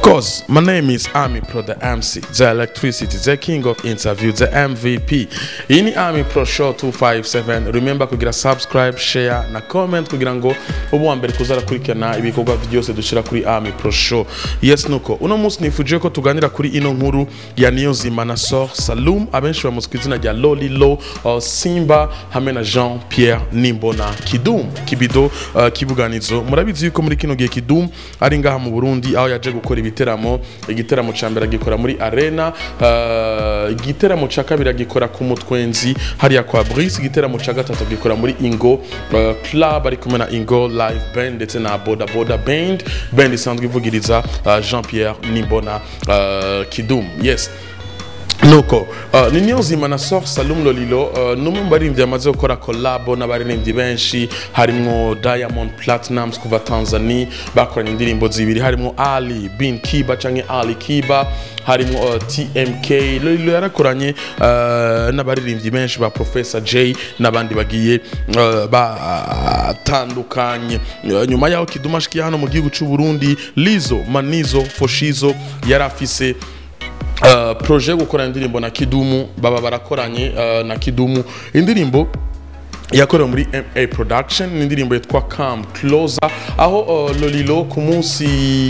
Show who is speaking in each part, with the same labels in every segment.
Speaker 1: course, my name is Army Pro, the MC, the electricity, the king of interview, the MVP. Ini Army Pro Show 257. Remember kugira subscribe, share na comment kugira ngo ubu wa mbere kuzarakurikirana ibikorwa byose dushira kuri Army Pro Show. Yes nuko uno munsi nifuje ko tuganira kuri ino nkuru ya Niyonzima na Sor Salum abenshi bamuzi ku izina rya Loli Lo uh, Simba hamwe na Jean Pierre Nimbona Kidum Kibido uh, Kibuganizo murabizi yuko muri kino gihe Kidum ari ngaha mu Burundi aho yaje gukora ibiteramo igiteramo ca mbere agikora muri arena uh, igiteramo ca kabiri agikora ku mutwenzi hariya kwa Brice igiteramo ca gatatu agikora muri Ingo uh, club ari kumwe na Ingo live band ndetse na Boda Boda band band isanzwe ivugiriza uh, Jean Pierre Nimbona uh, Kidum yes nuko uh, ni niyonzima na sor salum lolilo uh, numwe mu baririmbyi bamaze gukora kolabo n'abaririmbyi benshi harimwo diamond platinums kuva tanzania bakoranye indirimbo zibiri harimwo ali bin kiba canke ali kiba harimwo uh, tmk lolilo yarakoranye uh, n'abaririmbyi benshi ba professor j n'abandi bagiye uh, batandukanye uh, nyuma yaho kiduma ashikiye hano mu gihugu c'u burundi lizo manizo foshizo yari afise Uh, proje yo gukora indirimbo na kidumu baba barakoranye uh, na kidumu indirimbo yakorewe muri ma production ni indirimbo yitwa cam closer aho uh, lolilo ku munsi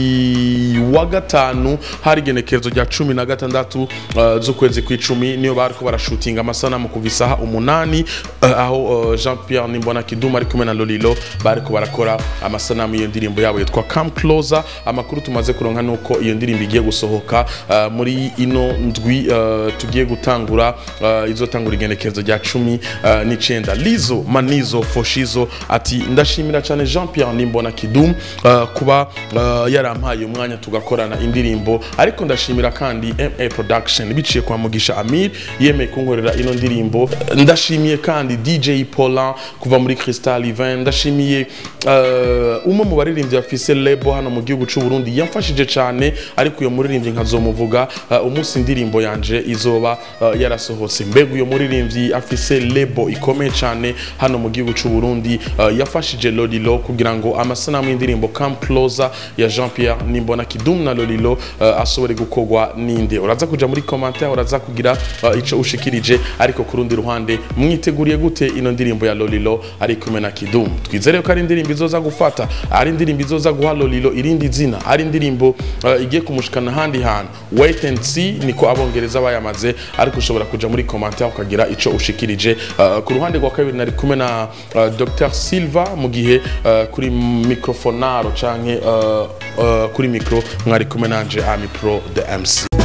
Speaker 1: wa gatanu hari igenekerezo rya cumi na gatandatu uh, z'ukwezi kw'icumi niyo bariko barashutinga amasanamu kuva isaha umunani uh, aho uh, jean pierre nimbona kiduma ari kumwe na lolilo bariko barakora amasanamu y'iyo ndirimbo yabo yitwa cam closer amakuru tumaze kuronka nuko iyo ndirimbo igiye gusohoka uh, muri ino ndwi uh, tugiye gutangura uh, izotangura igenekerezo rya cumi uh, n'icenda lizo Lizo Manizo Foshizo ati ndashimira cyane Jean Pierre Nimbona Kidum uh, kuba uh, yarampaye umwanya tugakorana indirimbo ariko ndashimira kandi MA Production biciye kwa Mugisha Amir yemeye kunkorera ino ndirimbo ndashimiye kandi DJ Paulin kuva muri Crystal Event ndashimiye uh, umwe mu baririmbyi bafise label hano mu gihugu cy'u Burundi yamfashije cyane ariko uyo muririmbyi nkazomuvuga uh, umunsi indirimbo yanje izoba uh, yarasohotse mbega uyo muririmbyi afise label ikomeye cyane hano mu gihugu cy'u Burundi uh, yafashije Lolilo kugira ngo amasanamu y'indirimbo Come Closer ya Jean Pierre Nimbona Kidum na Lolilo uh, ashobore gukorwa ninde uraza kuja muri commentaire uraza kugira uh, ico ushikirije ariko ku rundi ruhande mwiteguriye gute ino ndirimbo ya Lolilo ari kumwe na Kidum twizere ko ari indirimbo izoza gufata ari indirimbo izoza guha Lolilo irindi zina ari indirimbo uh, igiye kumushikana handi hantu wait and see niko abongereza bayamaze ariko ushobora kuja muri commentaire ukagira ico ushikirije uh, ku ruhande rwa kabiri nari kumwe na uh, Dr Silva mu gihe uh, kuri microfonaro canke uh, uh, kuri micro mwari kumwe nanje Ami Pro the MC